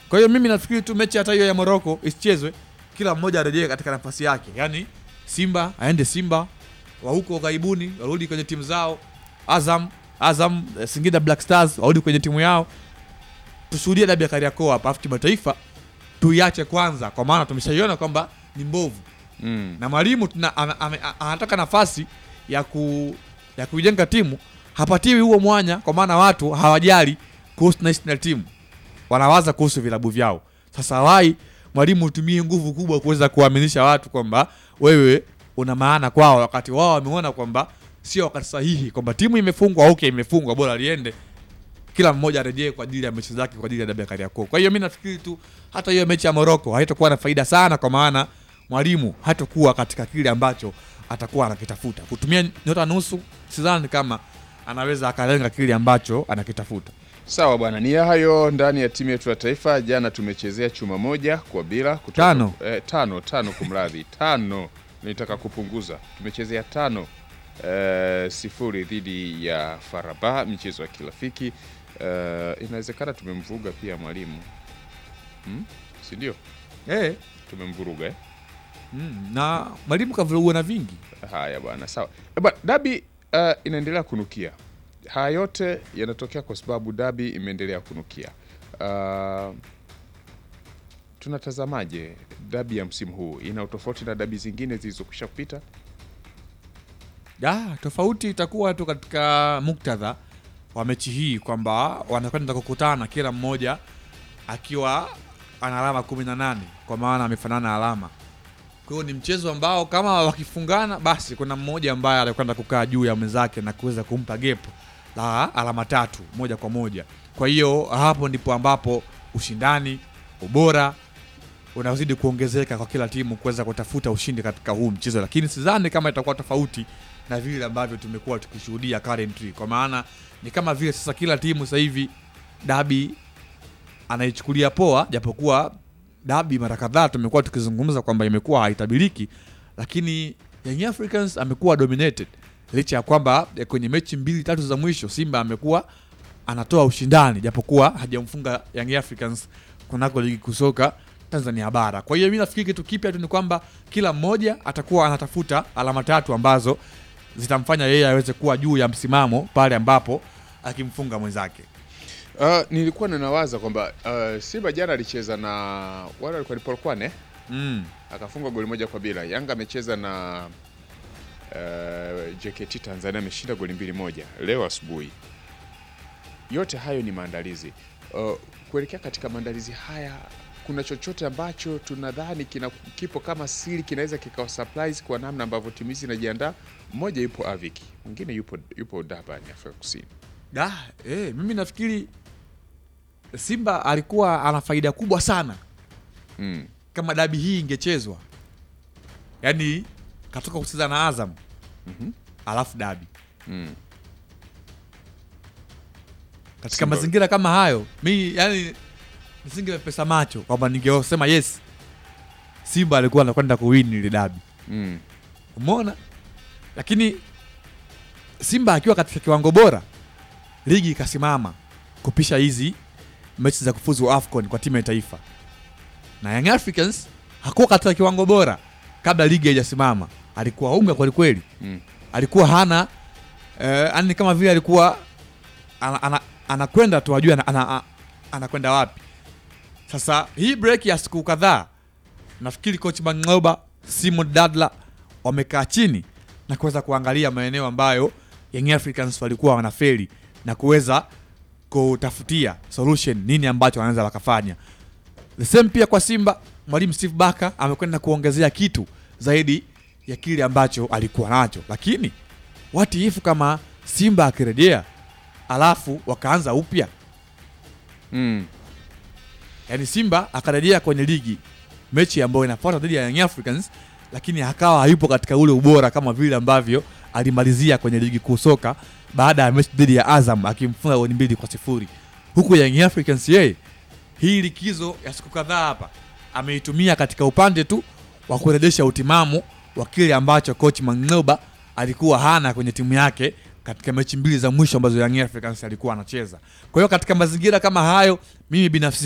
Kwa hiyo mimi nafikiri tu mechi hata hiyo ya Morocco isichezwe, kila mmoja arejee katika nafasi yake, yaani Simba aende Simba, wa huko ghaibuni warudi kwenye timu zao, Azam Azam eh, Singida Black Stars warudi kwenye timu yao, tushuhudie dabi ya Kariakoo hapa, afu kimataifa tuiache kwanza, kwa maana tumeshaiona kwamba ni mbovu Mm. na mwalimu tuna- ana- ame- a- anataka nafasi ya ku ya kuijenga timu, hapatiwi huo mwanya, kwa maana watu hawajali kuhusu national team, wanawaza kuhusu vilabu vyao. Sasa wai mwalimu utumie nguvu kubwa kuweza kuaminisha watu kwamba wewe una maana kwao, wakati wao wameona kwamba sio wakati sahihi, kwamba timu imefungwa. Okay, imefungwa, bora liende, kila mmoja arejee kwa ajili ya mechi zake, kwa ajili ya dabi ya Kariakoo. Kwa hiyo mi nafikiri tu hata hiyo mechi ya Morocco haitakuwa na faida sana, kwa maana mwalimu hatakuwa katika kile ambacho atakuwa anakitafuta. Kutumia nyota nusu, sidhani kama anaweza akalenga kile ambacho anakitafuta. Sawa bwana, ni hayo ndani ya timu yetu ya taifa. Jana tumechezea chuma moja kwa bila kutoka, Tano. eh, tano tano, kumradhi, tano nitaka kupunguza. Tumechezea tano eh, sifuri dhidi ya Faraba, michezo ya kirafiki eh, inawezekana tumemvuruga pia mwalimu hmm? si ndio? Eh, Tumemvuruga eh? mm, na mwalimu kavurugwa na vingi. Haya bwana, sawa Eh, bwana, dabi uh, inaendelea kunukia. Haya yote yanatokea kwa sababu dabi imeendelea kunukia. Uh, tunatazamaje dabi ya msimu huu? Ina utofauti na dabi zingine zilizokwisha kupita? Ya, tofauti itakuwa tu katika muktadha wa mechi hii kwamba wanakwenda kukutana kila mmoja akiwa ana alama kumi na nane kwa maana amefanana alama. Kwa hiyo ni mchezo ambao kama wakifungana, basi kuna mmoja ambaye atakwenda kukaa juu ya mwenzake na kuweza kumpa gap la alama tatu moja kwa moja. Kwa hiyo hapo ndipo ambapo ushindani, ubora unazidi kuongezeka kwa kila timu kuweza kutafuta ushindi katika huu mchezo, lakini sidhani kama itakuwa tofauti na vile ambavyo tumekuwa tukishuhudia currently, kwa maana ni kama vile sasa kila timu sasa hivi dabi anaichukulia poa, japokuwa dabi mara kadhaa tumekuwa tukizungumza kwamba imekuwa haitabiriki, lakini Young Africans amekuwa dominated licha ya kwamba eh, kwenye mechi mbili tatu za mwisho Simba amekuwa anatoa ushindani japokuwa hajamfunga Young Africans kunako ligi kusoka Tanzania bara. Kwa hiyo mimi nafikiri kitu kipya tu ni kwamba kila mmoja atakuwa anatafuta alama tatu ambazo zitamfanya yeye aweze kuwa juu ya msimamo pale ambapo akimfunga mwenzake. Uh, nilikuwa ninawaza kwamba uh, Simba jana alicheza na wale walikuwa ni Polokwane Mm. akafunga goli moja kwa bila. Yanga amecheza na uh, JKT Tanzania ameshinda goli mbili moja leo asubuhi. Yote hayo ni maandalizi. Uh, kuelekea katika maandalizi haya, kuna chochote ambacho tunadhani kina kipo kama siri kinaweza kikawa surprise kwa namna ambavyo timu hizi zinajiandaa? Mmoja yupo Aviki, mwingine yupo yupo Durban Afrika Kusini. Da, eh, mimi nafikiri Simba alikuwa ana faida kubwa sana Mm. kama dabi hii ingechezwa, yaani katoka kucheza na Azam Mhm. alafu dabi Mm. katika Simba- mazingira kama hayo, mi yani nisingepesa macho kwamba ningesema yes, Simba alikuwa anakwenda kuwin ile dabi, Mm. umeona. Lakini Simba akiwa katika kiwango bora, ligi ikasimama kupisha hizi mechi za kufuzu AFCON kwa timu ya taifa, na Young Africans hakuwa katika kiwango bora kabla ligi haijasimama, alikuwa unga kwelikweli Mm. alikuwa hana eh, yani kama vile alikuwa ana- ana- anakwenda tu ajue ana- ana- anakwenda wapi. Sasa hii break ya siku kadhaa, nafikiri coach Mang'oba, Simon Dadla wamekaa chini na kuweza kuangalia maeneo ambayo Young Africans walikuwa wanafeli na kuweza kutafutia solution, nini ambacho wanaweza wakafanya. The same pia kwa Simba, mwalimu Steve Barker amekwenda kuongezea kitu zaidi ya kile ambacho alikuwa nacho, lakini what if kama Simba akirejea alafu wakaanza upya, Mm. yani Simba akarejea kwenye ligi mechi ambayo inafuata dhidi ya Young Africans, lakini akawa hayupo katika ule ubora kama vile ambavyo alimalizia kwenye ligi kuu soka baada ya mechi dhidi ya Azam akimfunga goli mbili kwa sifuri huku Young Africans yeye hii likizo ya siku kadhaa hapa ameitumia katika upande tu wa kurejesha utimamu wa kile ambacho coach Mang'oba alikuwa hana kwenye timu yake katika mechi mbili za mwisho ambazo Young Africans alikuwa anacheza. Kwa hiyo katika mazingira kama hayo, mimi binafsi